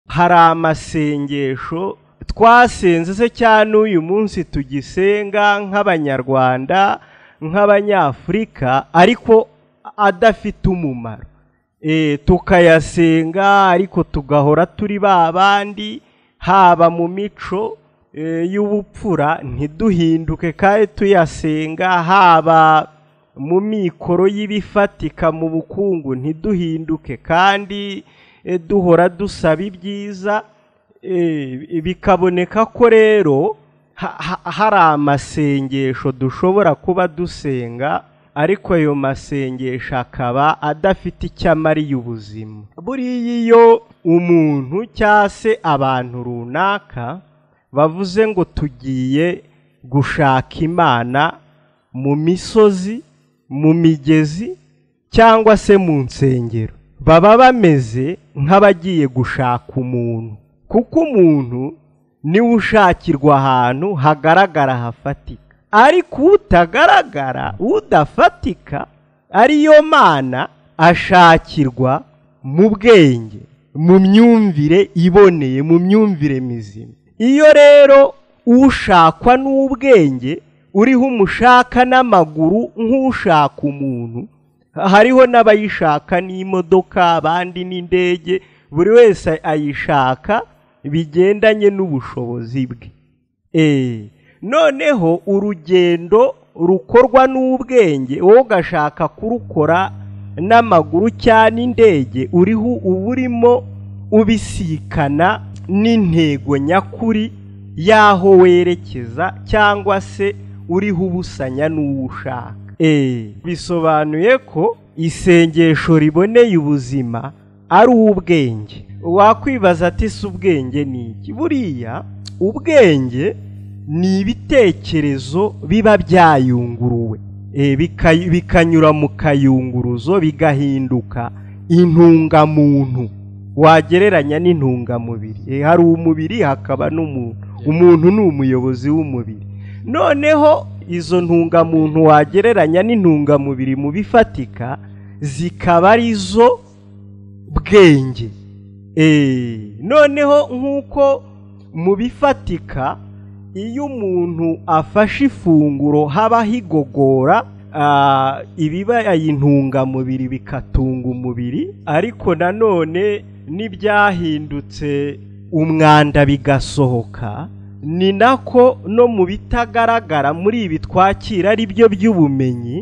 hari amasengesho twasenze se cyane uyu munsi tugisenga nk'abanyarwanda nk'abanyafurika ariko adafite umumaro tukayasenga ariko tugahora turi ba bandi haba mu mico y'ubupfura ntiduhinduke kandi tuyasenga haba mu mikoro y'ibifatika mu bukungu ntiduhinduke kandi duhora dusaba ibyiza bikaboneka ko rero hari amasengesho dushobora kuba dusenga ariko ayo masengesho akaba adafite icyo amariye ubuzima buriya iyo umuntu cyangwa se abantu runaka bavuze ngo tugiye gushaka imana mu misozi mu migezi cyangwa se mu nsengero baba bameze nk'abagiye gushaka umuntu kuko umuntu niwe ushakirwa ahantu hagaragara hafatika ariko utagaragara udafatika ariyo mana ashakirwa mu bwenge mu myumvire iboneye mu myumvire mizima iyo rero ushakwa n'ubwenge uriho umushaka n'amaguru nk'ushaka umuntu hariho n'abayishaka n'imodoka abandi n'indege buri wese ayishaka bigendanye n'ubushobozi bwe eee noneho urugendo rukorwa n'ubwenge wowe ugashaka kurukora n'amaguru cyangwa indege uriho uba urimo ubisikana n'intego nyakuri y'aho werekeza cyangwa se uriho ubusanya n'uwo ushaka bisobanuye ko isengesho riboneye ubuzima ari ubwenge wakwibaza ati si ubwenge ni iki buriya ubwenge ni ibitekerezo biba byayunguruwe bikanyura mu kayunguruzo bigahinduka intungamuntu wagereranya n'intungamubiri hari umubiri hakaba n'umuntu umuntu ni umuyobozi w'umubiri noneho izo ntungamuntu wagereranya n'intungamubiri mu bifatika zikaba arizo bwenge noneho nk'uko mu bifatika iyo umuntu afashe ifunguro habaho igogora ibibaye intungamubiri bikatunga umubiri ariko nanone n'ibyahindutse umwanda bigasohoka ni nako no mu bitagaragara muri ibi twakira ari byo by'ubumenyi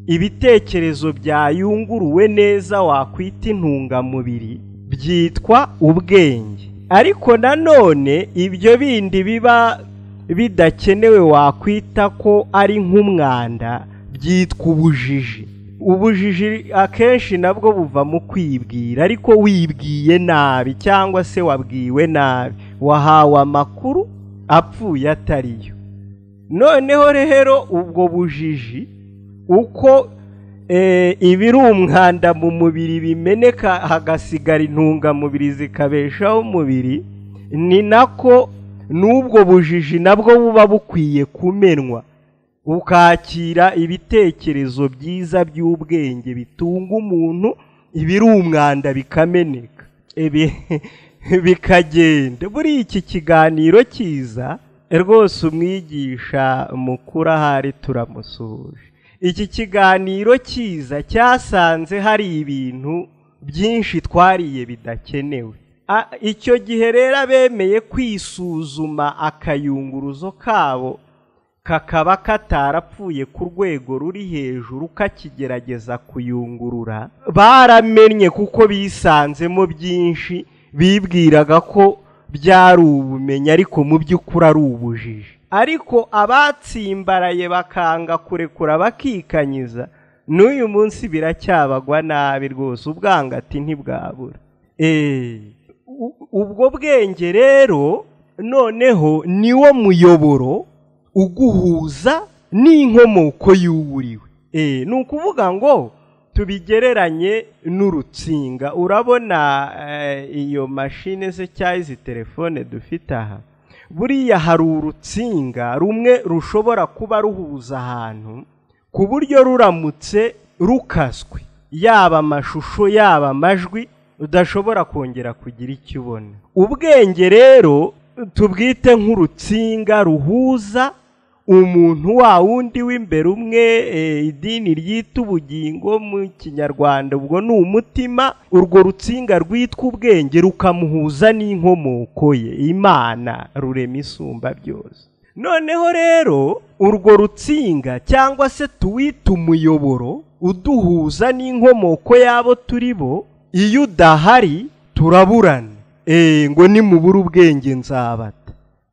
ibitekerezo byayunguruwe neza wakwita intungamubiri byitwa ubwenge ariko nanone ibyo bindi biba bidakenewe wakwita ko ari nk'umwanda byitwa ubujiji ubujiji akenshi nabwo buva mu kwibwira ariko wibwiye nabi cyangwa se wabwiwe nabi wahawe amakuru apfuye atariyo noneho rero ubwo bujiji uko ibiri umwanda mu mubiri bimeneka hagasigara intungamubiri zikabeshaho umubiri ni nako n'ubwo bujiji nabwo buba bukwiye kumenwa ukakira ibitekerezo byiza by'ubwenge bitunga umuntu ibirumwanda bikameneka bikagenda buri iki kiganiro cyiza rwose umwigisha mukuru ahari turamusuhuje iki kiganiro cyiza cyasanze hari ibintu byinshi twariye bidakenewe icyo gihe rero abemeye kwisuzuma akayunguruzo kabo kakaba katarapfuye ku rwego ruri hejuru kakigerageza kuyungurura baramenye kuko bisanzemo byinshi bibwiraga ko byari ubumenyi ariko mu by'ukuri ari ubujiji ariko abatsimbaraye bakanga kurekura bakikanyiza n'uyu munsi biracyabagwa nabi rwose ubwangati ntibwabura eee ubwo bwenge rero noneho niwo muyoboro uguhuza n'inkomoko y'uwuriwe ni ukuvuga ngo tubigereranye n'urutsinga urabona iyo mashine se cyangwa izi telefone dufite aha buriya hari urutsinga rumwe rushobora kuba ruhuza ahantu ku buryo ruramutse rukaswe yaba amashusho yaba amajwi udashobora kongera kugira icyo ubona ubwenge rero tubwite nk'urutsinga ruhuza umuntu wa wundi w'imbere umwe eh, idini ryita ubugingo mu kinyarwanda ubwo ni umutima urwo rutsinga rwitwa ubwenge rukamuhuza n'inkomoko ye imana rurema isumba byose noneho rero urwo rutsinga cyangwa se tuwita umuyoboro uduhuza n'inkomoko y'abo turi bo iyo udahari turaburana Eh, ngo nimubura ubwenge nzabata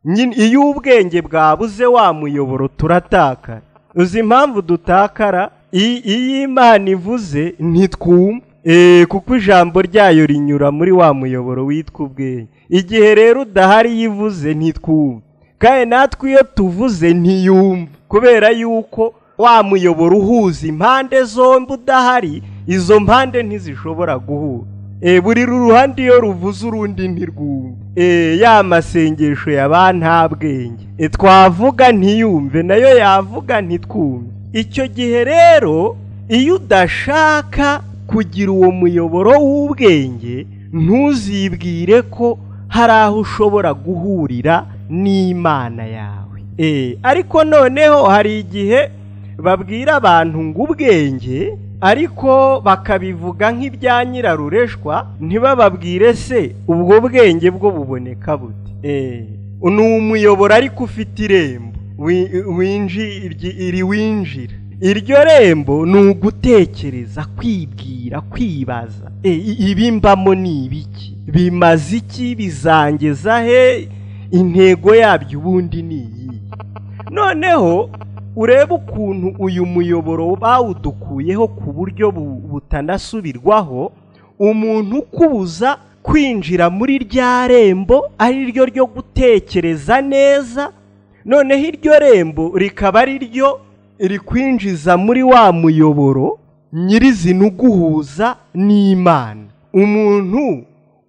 nyine iyo ubwenge bwabuze wa muyoboro turatakara uzi impamvu dutakara I- iyo imana ivuze ntitwumva Eh, kuko ijambo ryayo rinyura muri wa muyoboro witwa ubwenge igihe rero udahari iyo ivuze ntitwumva kandi natwe iyo tuvuze ntiyumva kubera yuko wa muyoboro uhuza impande zombi udahari izo mpande ntizishobora guhura Eh, buri ruhande iyo ruvuze urundi ntirwumve Eh, ya masengesho ya ba nta bwenge Eh, twavuga ntiyumve nayo yavuga ntitwumve icyo gihe rero iyo udashaka kugira uwo muyoboro w'ubwenge ntuzibwire ko hari aho ushobora guhurira n'imana yawe Eh, ariko noneho hari igihe babwira abantu ngo ubwenge ariko bakabivuga nk'ibya nyirarureshwa ntibababwire se ubwo bwenge bwo buboneka bute Eh, ni umuyoboro ariko ufite irembo wi- winji- iryi- iriwinjira iryo rembo ni ugutekereza kwibwira kw'ibaza Eh, i- ibi mbamo ni ibiki bimaze iki bizangeza he intego yabyo ubundi ni iyihe noneho urebe ukuntu uyu muyoboro bawudukuyeho ku buryo bu- butanasubirwaho umuntu ukubuza kwinjira muri rya rembo ari ryo ryo gutekereza neza noneho iryo rembo rikaba ari ryo rikwinjiza muri wa muyoboro nyirizina uguhuza n'imana umuntu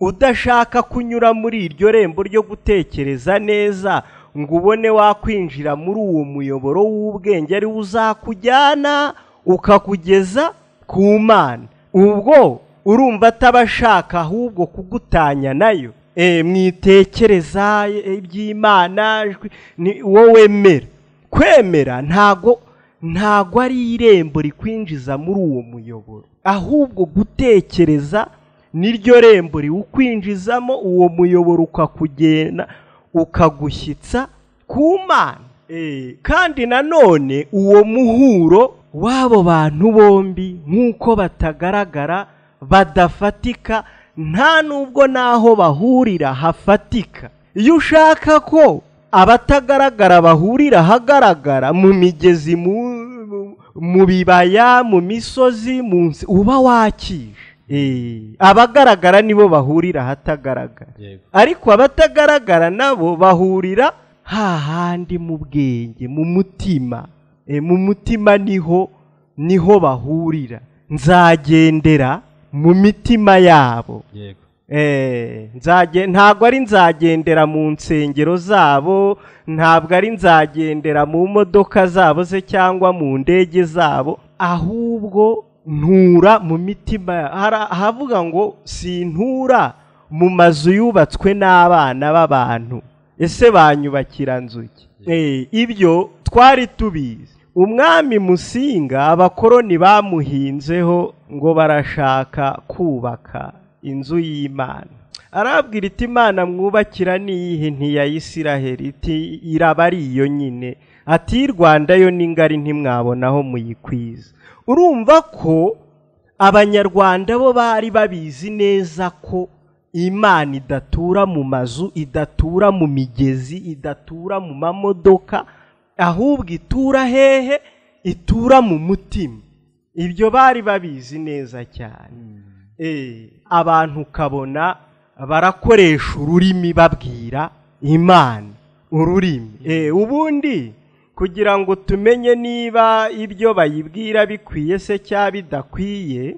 udashaka kunyura muri iryo rembo ryo gutekereza neza ngo ubone wakwinjira muri uwo muyoboro w'ubwenge ariwo uzakujyana ukakugeza ku mana ubwo urumva ataba ashaka ahubwo kugutanya nayo Eh, mwitekereza eh, iby'imana ijwi- ni- wowe mera kwemera ntago ntago ari irembo rikwinjiza muri uwo muyoboro ahubwo gutekereza niryo rembo riwukwinjizamo uwo muyoboro ukakugenda ukagushyitsa ku mana Eh, kandi nanone uwo muhuro w'abo bantu bombi nk'uko batagaragara badafatika nta n'ubwo n'aho bahurira hafatika iyo ushaka ko abatagaragara bahurira ahagaragara mu migezi mu- mu- mu bibaya mu misozi mu nsi uba wakije Eh, abagaragara nibo bahurira ahatagaragara yego ariko abatagaragara nabo bahurira hahandi mu bwenge mu mutima E, mu mutima niho niho bahurira nzagendera mu mitima yabo yego Eh, nzage ntabwo ari nzagendera mu nsengero zabo ntabwo ari nzagendera mu modoka zabo se cyangwa mu ndege zabo ahubwo ntura mu mitima ya- hara- havuga ngo sintura mu mazu yubatswe n'abana b'abantu ese banyubakira nzu ki Eh, ibyo twari tubizi umwami musinga abakoroni bamuhinzeho ngo barashaka kubaka inzu y'imana arabwira iti imana mwubakira n'iyihe ntiyayisiraheli iti iraba ari iyo nyine ati "Iy'i rwanda yo ni ngari ntimwabonaho muyikwiza urumva ko abanyarwanda bo bari babizi neza ko imana idatura mu mazu idatura mu migezi idatura mu mamodoka ahubwo itura hehe itura mu mutima ibyo bari babizi neza cyane Eh, abantu ukabona barakoresha ururimi babwira imana ururimi Eh, ubundi kugira ngo tumenye niba ibyo bayibwira bikwiye se cyangwa bidakwiye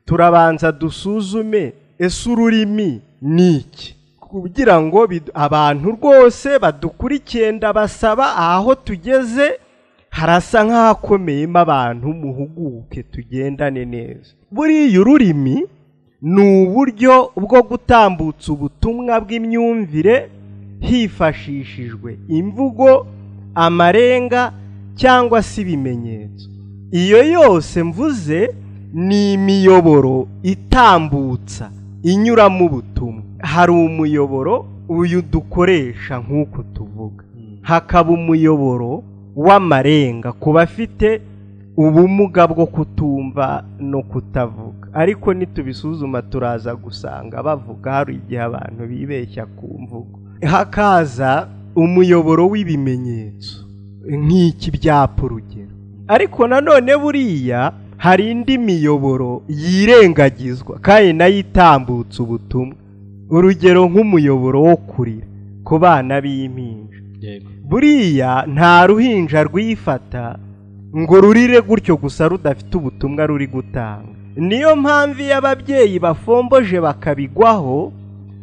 turabanza dusuzume ese ururimi ni iki kugira ngo bid- abantu rwose badukurikiye ndabasaba aho tugeze harasa nk'ahakomeyemo abantu muhuguke tugendane neza buriya ururimi ni uburyo bwo gutambutsa ubutumwa bw'imyumvire hifashishijwe imvugo amarenga cyangwa se ibimenyetso iyo yose mvuze ni imiyoboro itambutsa inyuramo ubutumwa hari umuyoboro uyu dukoresha nk'uko tuvuga hakaba umuyoboro w'amarenga ku bafite ubumuga bwo kutumva no kutavuga ariko nitubisuzuma turaza gusanga bavuga hari igihe abantu bibeshya ku mvugo hakaza umuyoboro w'ibimenyetso nk'iki byapa urugero ariko nanone buriya hari indi miyoboro yirengagizwa kandi nayo itambutsa ubutumwa urugero nk'umuyoboro wo kurira ku bana b'impinja buriya nta ruhinja rwifata ngo rurire gutyo gusa rudafite ubutumwa ruri gutanga niyo mpamvu iyo ababyeyi bafomboje bakabigwaho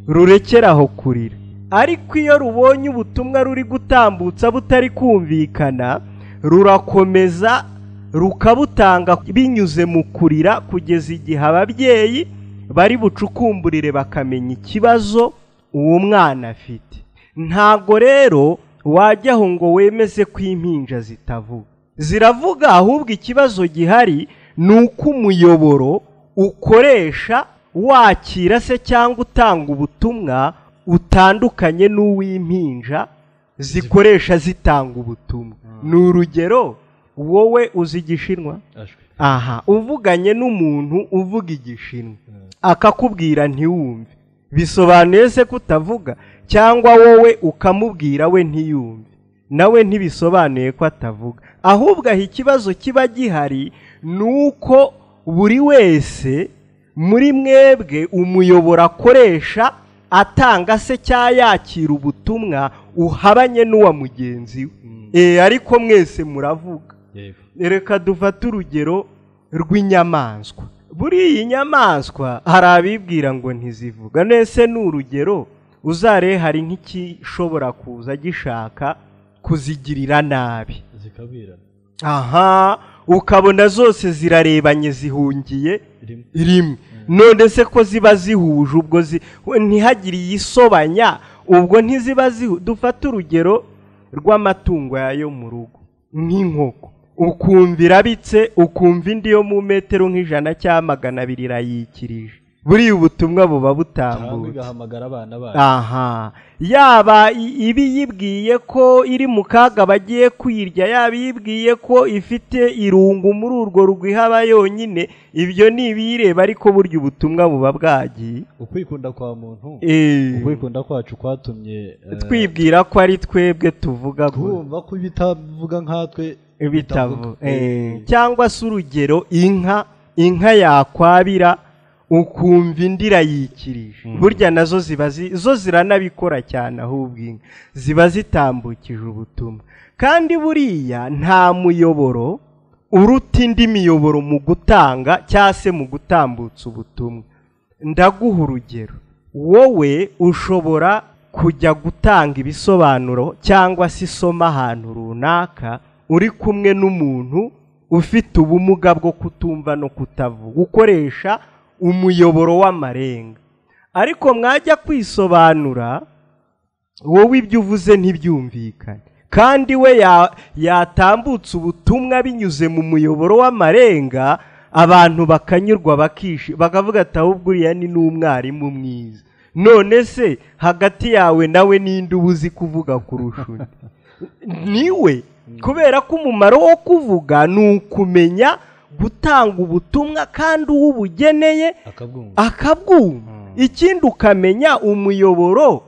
rurekeraho kurira ariko iyo rubonye ubutumwa ruri gutambutsa butari kumvikana rurakomeza rukabutanga binyuze mu kurira kugeza igihe ababyeyi bari bucukumburire bakamenya ikibazo uwo mwana afite ntabwo rero wajyaho ngo wemeze ko impinja zitavuga ziravuga ahubwo ikibazo gihari ni uko umuyoboro ukoresha wakira se cyangwa utanga ubutumwa utandukanye n'uw'impinja zikoresha zitanga ubutumwa ni urugero wowe uzi igishinwa aha uvuganye n'umuntu uvuga igishinwa akakubwira ntiwumve bisobanuye se kutavuga cyangwa wowe ukamubwira we ntiyumve nawe ntibisobanuye ko atavuga ahubwo aho ikibazo kiba gihari ni uko buri wese muri mwebwe umuyoboro akoresha atanga se cya yakira ubutumwa uhabanye n'uwa mugenzi we ariko mwese muravuga reka dufate urugero rw'inyamaswa buri iyi nyamaswa hari abibwira ngo ntizivuga nese ni urugero uzare hari nk'ikishobora kuza gishaka kuzigirira nabi aha ukabona zose zirarebanye zihungiye rimwe none se ko ziba zihuje ubwo ntihagire iyisobanya ubwo ntiziba dufate urugero rw'amatungo yayo mu rugo nk'inkoko ukumva irabitse ukumva indi yo mu metero nk'ijana cyangwa magana abiri irayikirije buriya ubutumwa buba butambutse aha yaba iba iyibwiye ko iri mu kaga bagiye kwirya yaba iyibwiye ko ifite irungu muri urwo rwihaba yonyine ibyo ni ibiyireba ariko burya ubutumwa buba bwagiye ukwikunda kwa muntu ukwikunda eee kwacu kwatumye eh, twibwira ko ari twebwe tuvuga gusa twumva ko ibitavuga nkatwe bitavu eee cyangwa se urugero inka inka yakwabira ukumva indi irayikirije burya nazo ziba zo ziranabikora cyane ahubwo inka ziba zitambukije ubutumwa kandi buriya nta muyoboro uruta indi miyoboro mu gutanga cyangwa se mu gutambutsa ubutumwa ndaguha urugero wowe ushobora kujya gutanga ibisobanuro cyangwa se isoma ahantu runaka uri kumwe n'umuntu ufite ubumuga bwo kutumva no kutavuga ukoresha umuyoboro w'amarenga ariko mwajya kwisobanura wowe ibyo uvuze ntibyumvikane kandi we yatambutse ubutumwa binyuze mu muyoboro w'amarenga abantu bakanyurwa bakavuga ati ahubwo uriya ni n'umwarimu mwiza none se hagati yawe nawe n'indi uba uzi kuvuga kurusha undi niwe kubera ko umumaro wo kuvuga ni ukumenya gutanga ubutumwa kandi uwo ubugeneye akabwumva ikindi ukamenya umuyoboro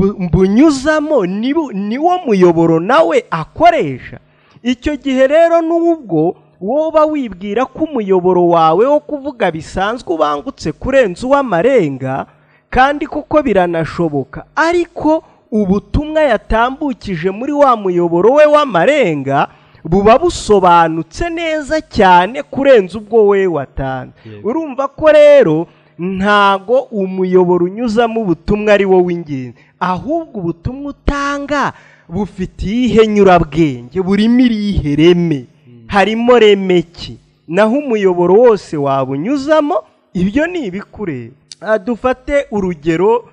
mbunyuzamo niwo muyoboro nawe akoresha icyo gihe rero n'ubwo woba wibwira ko umuyoboro wawe wo kuvuga bisanzwe ubangutse kurenza uw'amarenga kandi kuko biranashoboka ariko ubutumwa yatambukije muri wa muyoboro we w'amarenga buba busobanutse neza cyane kurenza ubwo we watanze urumva ko rero ntago umuyoboro unyuzamo ubutumwa ari wo w'ingenzi ahubwo ubutumwa utanga bufite iyihe nyurabwenge burimo irihe reme harimo reme ki naho umuyoboro wose wabunyuzamo ibyo ni ibikureba Ah, dufate urugero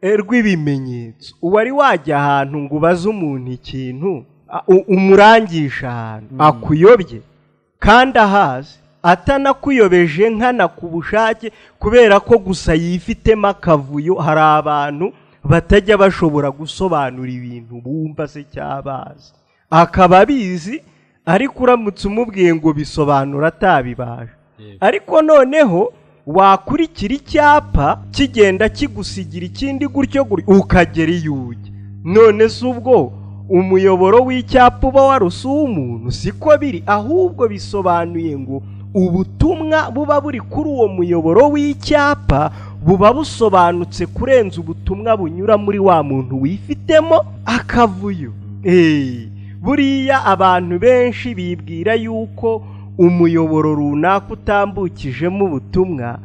eh, rw'ibimenyetso uwari wajya ahantu ngo ubaze umuntu ikintu ah, u- umurangisha ahantu akuyobye kandi ahazi atanakuyobeje nkana ku bushake kubera ko gusa yifitemo akavuyo hari abantu batajya bashobora gusobanura ibintu bumva se cyabazi akaba abizi ariko uramutse umubwiye ngo bisobanura atabibaje Yego. ariko noneho wakurikira icyapa kigenda kigusigira ikindi gutyo gutyo ukagera iyo ujya none si ubwo umuyoboro w'icyapa uba warusi umuntu siko biri ahubwo bisobanuye ngo ubutumwa buba buri kuri uwo muyoboro w'icyapa buba busobanutse kurenza ubutumwa bunyura muri wa muntu wifitemo akavuyo Eh, buriya abantu benshi bibwira yuko umuyoboro runaka utambukijemo ubutumwa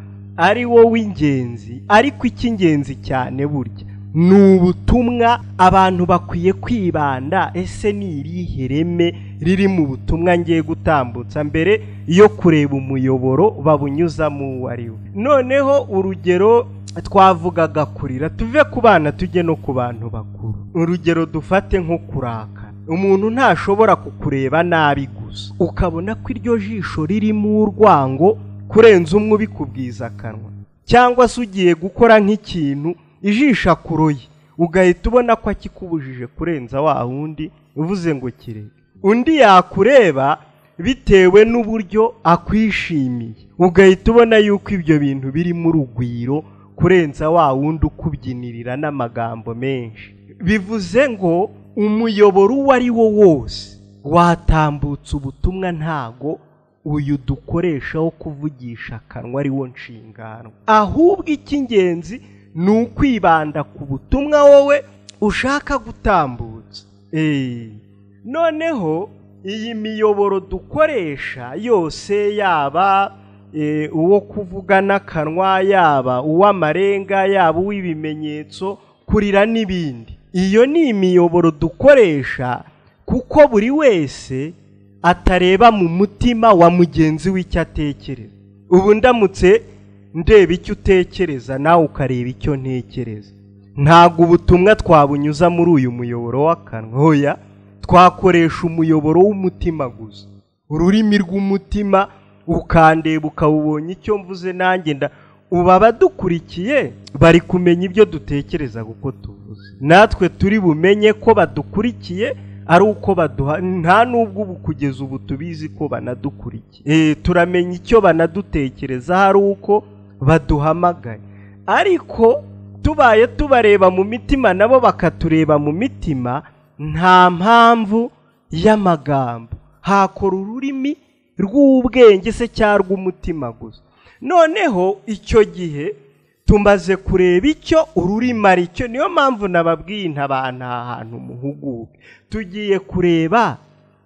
ari wo w'ingenzi ariko icy'ingenzi cyane burya ni ubutumwa abantu bakwiye kwibanda ese ni irihe reme riri mu butumwa ngiye gutambutsa mbere yo kureba umuyoboro babunyuzamo uwo ari we noneho urugero twavugaga kurira tuve ku bana tujye no ku bantu bakuru urugero dufate nko kuraka umuntu ntashobora kukureba nabi gusa ukabona ko iryo jisho ririmo urwango kurenza umwe ubikubwiza akanwa cyangwa se ugiye gukora nk'ikintu ijisho akuroye ugahita ubona ko akikubujije kurenza wa wundi uvuze ngo kireke undi yakureba bitewe n'uburyo akwishimiye ugahita ubona yuko ibyo bintu birimo urugwiro kurenza wa wundi ukubyinirira n'amagambo menshi bivuze ngo umuyoboro uwo ari wo wose watambutse ubutumwa ntago uyu dukoresha wo kuvugisha akanwa ari wo nshingano ahubwo icy'ingenzi ni ukwibanda ku butumwa wowe ushaka gutambutsa Eh. noneho iyi miyoboro dukoresha yose yaba eh, uwo kuvuga n'akanwa yaba uw'amarenga yaba uw'ibimenyetso kurira n'ibindi iyo ni imiyoboro dukoresha kuko buri wese atareba mu mutima wa mugenzi w'icyo atekereza ubu ndamutse ndeba icyo utekereza nawe ukareba icyo ntekereza ntabwo ubutumwa twabunyuza muri uyu muyoboro w'akanwa oya twakoresha umuyoboro w'umutima gusa ururimi rw'umutima ukandeba ukawubonye icyo mvuze nanjye nda ubu abadukurikiye bari kumenya ibyo dutekereza kuko tuvuze natwe turi bumenye ko badukurikiye ari uko baduha nta n'ubwo ubu kugeza ubu tubizi ko banadukurikiye Eh, turamenya icyo banadutekerezaho ari uko baduhamagaye ariko tubaye tubareba mu mitima nabo bakatureba mu mitima nta mpamvu y'amagambo hakora ururimi rw'ubwenge se cyangwa rw'umutima gusa noneho icyo gihe tumaze kureba icyo ururimi ari cyo niyo mpamvu nababwiye intabana ahantu muhuguke tugiye kureba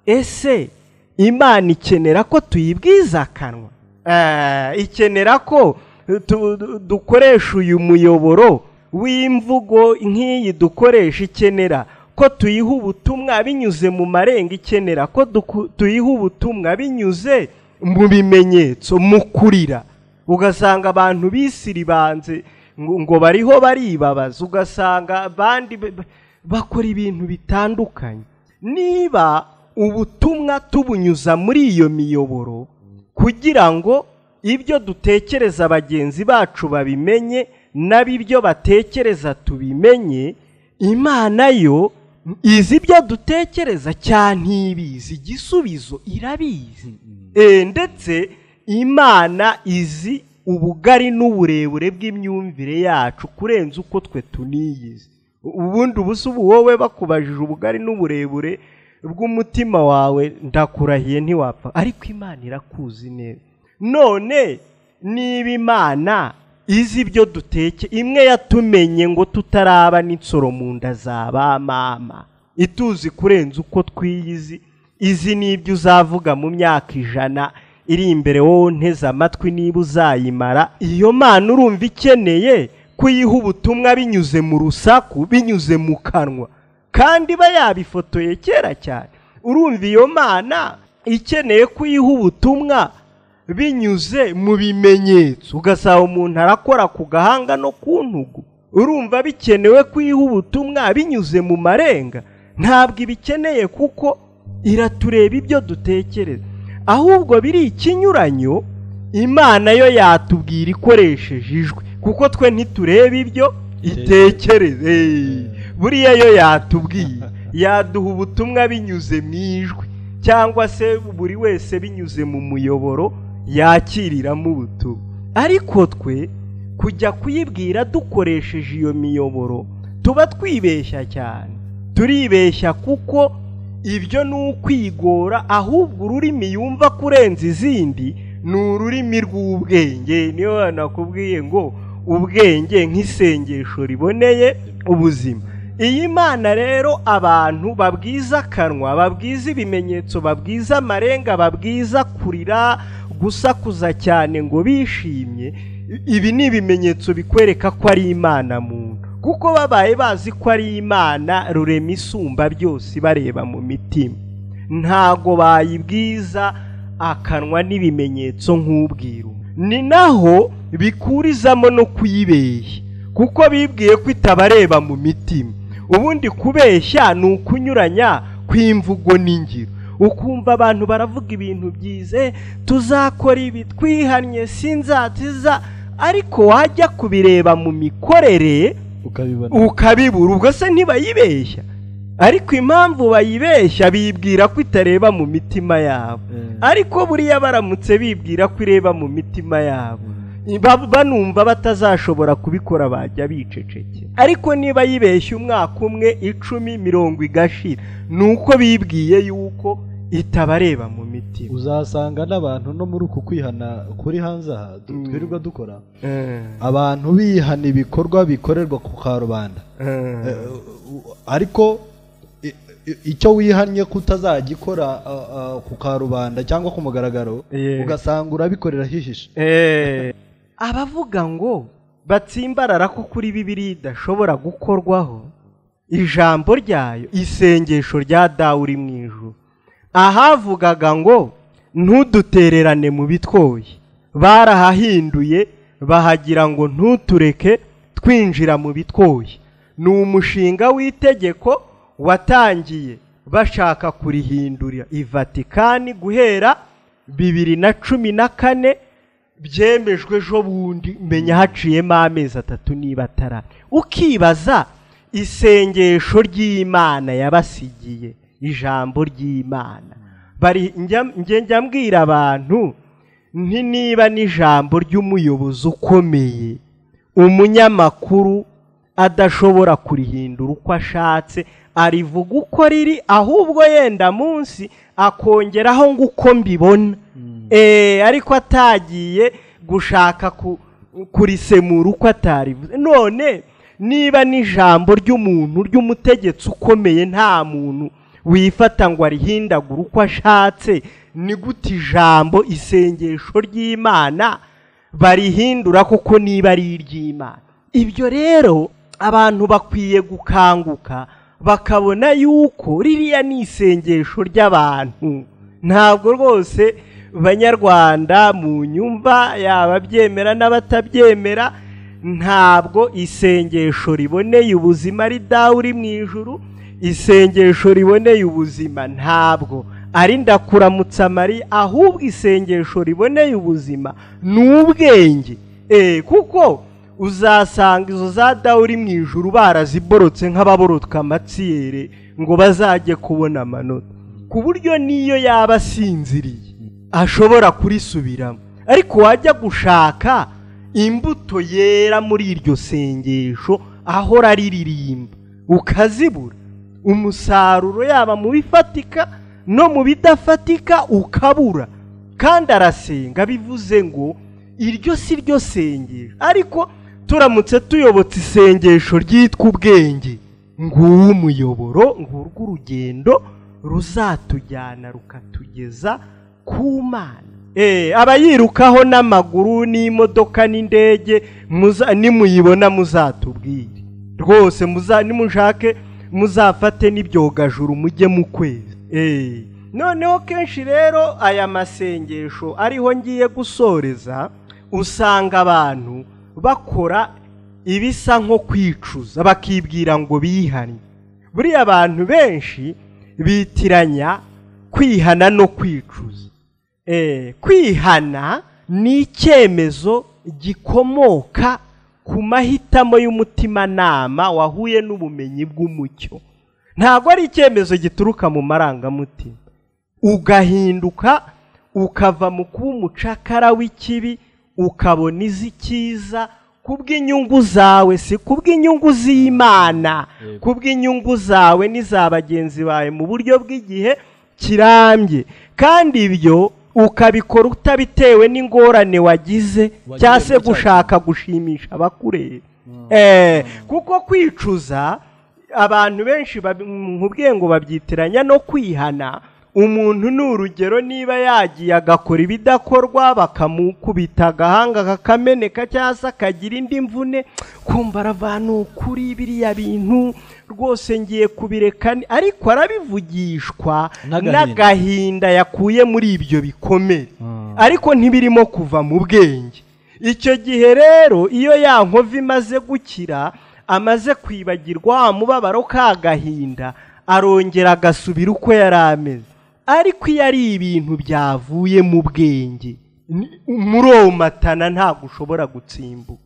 ese imana ikenera ko tuyibwiza akanwa Eh, ikenera ko tu- du- dukoresha uyu muyoboro w'imvugo nk'iyi dukoresha ikenera ko tuyiha ubutumwa binyuze mu marenga ikenera ko duku- tuyiha ubutumwa binyuze mu bimenyetso mu kurira ugasanga abantu bisiribanze ngo ngo bariho baribabaza ugasanga abandi ba- ba- bakora ibintu bitandukanye niba ubutumwa tubunyuza muri iyo miyoboro kugira ngo ibyo dutekereza bagenzi bacu babimenye n'ab'ibyo batekereza tubimenye imana yo izi ibyo dutekereza cyane ibizi igisubizo irabizi Eh, ndetse imana izi ubugari n'uburebure bw'imyumvire yacu kurenza uko twe tuniyizi ubundi ubusa ubu wowe bakubajije ubugari n'uburebure bw'umutima wawe ndakurahiye ntiwapfa ariko imana irakuzi neza none niba imana izi ibyo duteke imwe yatumenye ngo tutaraba n'insoro mu nda za ba mama ituzi kurenza uko twiyizi izi ni ibyo uzavuga mu myaka ijana iri imbere wowe nteze amatwi niba uzayimara iyo mana urumva ikeneye kuyiha ubutumwa binyuze mu rusaku binyuze mu kanwa kandi iba yabifotoye kera cyane urumva iyo mana ikeneye kuyiha ubutumwa binyuze mu bimenyetso ugasaba umuntu arakora ku gahanga no ku ntugu urumva bikenewe kwiha ubutumwa binyuze mu marenga ntabwo ibikeneye kuko iratureba ibyo dutekereza ahubwo biri ikinyuranyo imana yo yatubwira ikoresheje ijwi kuko twe ntitureba ibyo itekereze buriya yo yatubwiye yaduha ubutumwa binyuze mu ijwi cyangwa se buri wese binyuze mu muyoboro yakiriramo ubutumwa ariko twe kujya kuyibwira dukoresheje iyo miyoboro tuba twibeshya cyane turibeshya kuko ibyo ni ukwigora ahubwo ururimi yumva kurenza izindi ni ururimi rw'ubwenge niyo nakubwiye ngo ubwenge nk'isengesho riboneye ubuzima iyi mana rero abantu babwiza akanwa babwiza ibimenyetso babwiza amarenga babwiza kurira gusakuza cyane ngo bishimye ibi ni ibimenyetso bikwereka ko ari imana muntu kuko babaye bazi ko ari imana rurema isumba byose bareba mu mitima ntago bayibwiza akanwa n'ibimenyetso nk'ubwiru ni naho bikurizamo no kuyibeshya kuko bibwiye ko itabareba mu mitima ubundi kubeshya ni ukunyuranya kw'imvugo n'ingiro ukumva abantu baravuga ibintu byiza "Eh, tuzakora ibi twihannye sinzatiza ariko wajya kubireba mu mikorere ukabibona ukabibura ubwo se ntibayibeshya ariko impamvu bayibeshya bibwira ko itareba mu mitima yabo Eh. ariko buriya baramutse bibwira ko ireba mu mitima yabo Ba- banumva batazashobora kubikora bajya biceceke ariko niba yibeshye umwaka umwe icumi mirongo igashira ni uko bibwiye yuko itabareba mu mitima uzasanga n'abantu no muri uku kwihana kuri hanze aha du- Mm. twirirwa dukora Eh, abantu bihana ibikorwa bikorerwa ku karubanda eh. Eh, u- ariko i- i- icyo wihannye ko utazagikora ah, ah, ku karubanda cyangwa ku mugaragaro Yeah. ugasanga urabikorera hihishe abavuga ngo batsimbarara ko kuri bibiri idashobora gukorwaho ijambo ryayo isengesho rya dawe uri mu ijuru ahavugaga ngo ntudutererane mu bitwoye barahahinduye bahagira ngo ntutureke twinjira mu bitwoye ni umushinga w'itegeko watangiye bashaka kurihindurira i vatikani guhera bibiri na cumi na kane byemejwe ejo bundi menya haciyemo amezi atatu niba atara ukibaza isengesho ry'imana yabasigiye ijambo ry'imana bari njya njye njya mbwira abantu nti niba n'ijambo ry'umuyobozi ukomeye umunyamakuru adashobora kurihindura uko ashatse arivuga uko riri ahubwo yenda munsi akongeraho ngo uko mbibona Eh, ariko atagiye gushaka ku- kurisemura uko atarivuze none niba n'ijambo ry'umuntu ry'umutegetsi ukomeye nta muntu wifata ngo arihindagure uko ashatse ni gute ijambo isengesho ry'imana barihindura koko niba ari iry'imana ibyo rero abantu bakwiye gukanguka bakabona yuko ririya ni isengesho ry'abantu ntabwo rwose banyarwanda mu nyumva yaba abyemera n'abatabyemera ntabwo isengesho riboneye ubuzima ari dawe uri mu ijuru isengesho riboneye ubuzima ntabwo ari ndakuramutsa mariya ahubwo isengesho riboneye ubuzima ni ubwenge Eh, kuko uzasanga izo za dawe uri mu ijuru baraziborotse nk'ababorotka amatsiyere ngo bazajye kubona amanota ku buryo n'iyo yaba asinziriye ashobora kurisubiramo ariko wajya gushaka imbuto yera muri iryo sengesho ahora riririmba ukazibura umusaruro yaba mu bifatika no mu bidafatika ukabura kandi arasenga bivuze ngo iryo si ryo sengesho ariko turamutse tuyobotse isengesho ryitwa ubwenge nguwo umuyoboro ngurwo urugendo ruzatujyana rukatugeza ku mana Eh, abayirukaho n'amaguru n'imodoka n'indege muza- nimuyibona muzatubwire rwose muza nimushake muzafate n'ibyogajuru mujye mu kwezi Eh, noneho kenshi rero aya masengesho ariho ngiye gusoreza usanga abantu bakora ibisa nko kwicuza bakibwira ngo bihane buriya abantu benshi bitiranya kwihana no kwicuza Eh, kwihana ni icyemezo gikomoka ku mahitamo y'umutimanama wahuye n'ubumenyi bw'umucyo ntabwo ari icyemezo gituruka mu marangamutima ugahinduka ukava mu kuba umucakara w'ikibi ukabona iz'icyiza kubw'inyungu zawe si kubw'inyungu z'imana Yego. kubw'inyungu zawe n'iza bagenzi bawe mu buryo bw'igihe kirambye kandi ibyo ukabikora utabitewe n'ingorane wagize Wagize cyangwa se muri cya gushaka gushimisha abakureba Eh, kuko kwicuza abantu benshi babi- nkubwiye ngo babyitiranya no kwihana umuntu ni urugero niba yagiye agakora ibidakorwa bakamukubita agahanga kakameneka cyangwa se akagira indi mvune kumva aravanukuri biriya bintu rwose ngiye kubireka ni-" ariko arabivugishwa N'agahinda. n'agahinda yakuye muri ibyo bikomere ariko ntibirimo kuva mu bwenge icyo gihe rero iyo ya nkova imaze gukira amaze kwibagirwa wa mubabaro k'agahinda arongera agasubira uko yari ameze ariko iyo ari ibintu byavuye mu bwenge ni- muromatana ntabwo ushobora gutsimbuka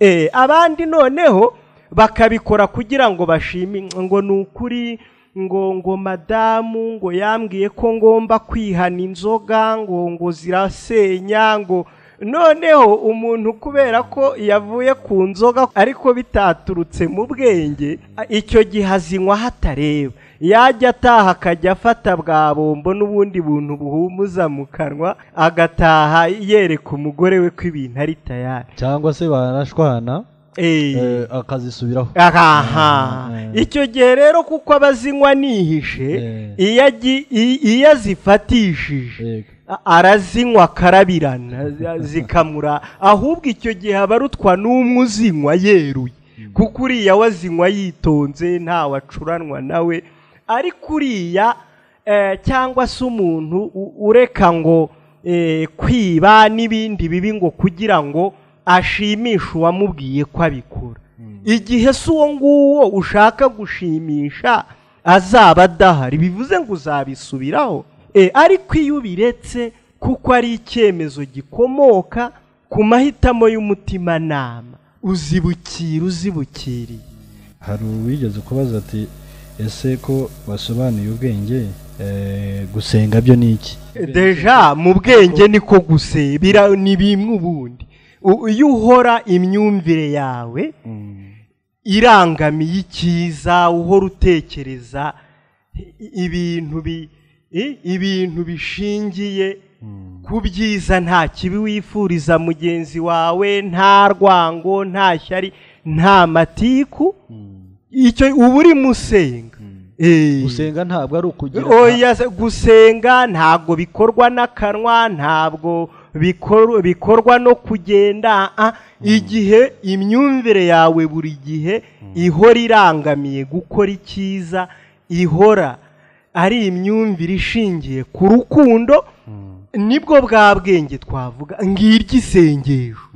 Eh, abandi noneho bakabikora kugira ngo bashime ngo ni ukuri ngo ngo madamu ngo yambwiye ko ngomba kwihana inzoga ngo ngo zirasenya ngo noneho umuntu kubera ko yavuye ku nzoga ariko bitaturutse mu bwenge a- icyo gihe azinywa hatareba yajya ataha akajya afata bwa bombo n'ubundi buntu buhumuza mu kanwa agataha yereka umugore we ko ibintu ari tayari cyangwa se banashwana Eh. eh, akazisubiraho aha Eh. icyo gihe rero kuko abazinywa nihishe Eh. iyo agi- i- iyo azifatishije Yego. a- arazinywa akarabirana zi- zikamura ahubwo icyo gihe aba arutwa n'umwe uzinywa yeruye kuko uriya wazinywa yitonze nta wacuranwa nawe ariko uriya eh, cyangwa se umuntu u- ureka ngo eh, kwiba n'ibindi bibi ngo kugira ngo ashimishe uwamubwiye ko abikora igihe si uwo nguwo ushaka gushimisha azaba adahari bivuze ngo uzabisubiraho E, ariko iyo ubiretse kuko ari icyemezo gikomoka ku mahitamo y'umutimanama uzibukira uzibukiriye hari uwigeze kubaza ati ese ko basobanuye ubwenge eh, gusenga byo ni iki deja mu bwenge niko gusebira ni bimwe ubundi U- iyo uhora imyumvire yawe irangamiye icyiza uhora utekereza i- ibintu bi- i- ibintu bishingiye ku byiza nta kibi wifuriza mugenzi wawe nta rwango nta shyari nta matiku icyo uba uri musenga Eh. gusenga ntabwo ari ukugira Oya, se- gusenga ntabwo bikorwa n'akanwa ntabwo bikor- bikorwa no kugenda ah, ah. igihe imyumvire yawe buri gihe ihora irangamiye gukora icyiza ihora ari imyumvire ishingiye ku rukundo nibwo bwa bwenge twavuga ngiryo isengesho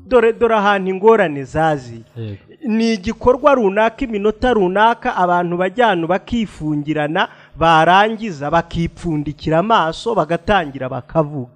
dore dore ahantu ingorane zaziye Yego. ni igikorwa runaka iminota runaka abantu bajyana bakifungirana barangiza bakipfundikira amaso bagatangira bakavuga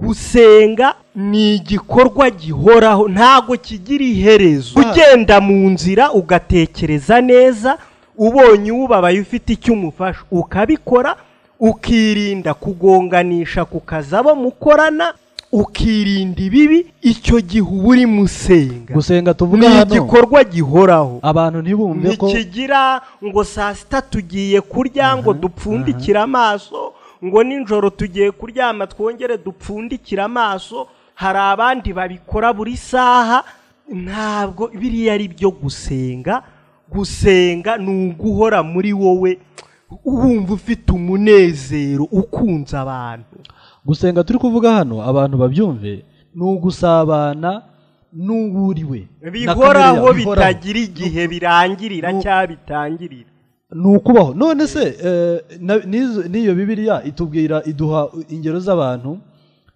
gusenga ni igikorwa gihoraho ntabwo kigira iherezo ugenda mu nzira ugatekereza neza ubonye ubabaye ufite icyo umufasha ukabikora ukirinda kugonganisha ku kazi abo mukorana ukirinda ibibi icyo gihe uba uri musenga gusenga tuvuga ni hano igikorwa gihoraho abantu ntibumve ko ntikigira ngo saa sita tugiye kurya ngo dupfundikire amaso ngo nijoro tugiye kuryama twongere dupfundikire amaso hari abandi babikora buri saha ntabwo biriya ari byo gusenga gusenga ni uguhora muri wowe wumva ufite umunezero ukunze abantu gusenga turi kuvuga hano abantu babyumve ni ugusabana n'uwuriwe bihoraho bitagira igihe birangirira cyangwa bitangirira ni ukubaho none se eh, na- n'izo- n'iyo bibiriya itubwira iduha ingero z'abantu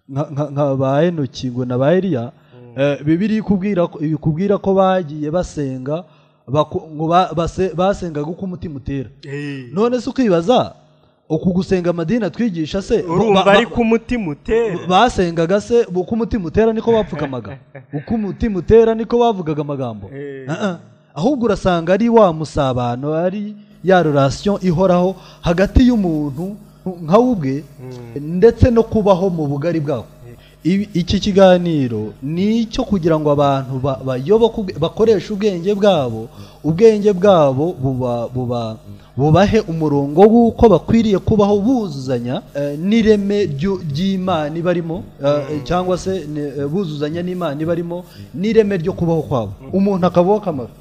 nka- nka nka ba henoki ngo na ba eliya Eh, bibiriya ikubwira ko- ikubwira ko bagiye basenga baku- ngo ba- base- basengaga uko umutima utera none se ukibaza uku gusenga amadini atwigisha se ba- urumva ba- ari ku mutima utera basengaga se uko umutima utera niko bapfukamaga uko umutima utera niko bavugaga amagambo Eh. Ah, ah. ahubwo urasanga ari wa musabano ari ya relation ihoraho hagati y'umuntu nka we ubwe ndetse no kubaho mu bugari bwawe Ibi- iki kiganiro ni icyo kugira ngo abantu ba- bayoboke ubwe- bakoreshe ubwenge bwabo ubwenge bwabo buba- buba- bubahe umurongo w'uko bakwiriye kubaho buzuzanya eh, n'ireme ry'u- ry'imana ibarimo eh, cyangwa se ni- eh, buzuzanya n'imana ibarimo n'ireme ryo kubaho kwabo umuntu akabaho akamaro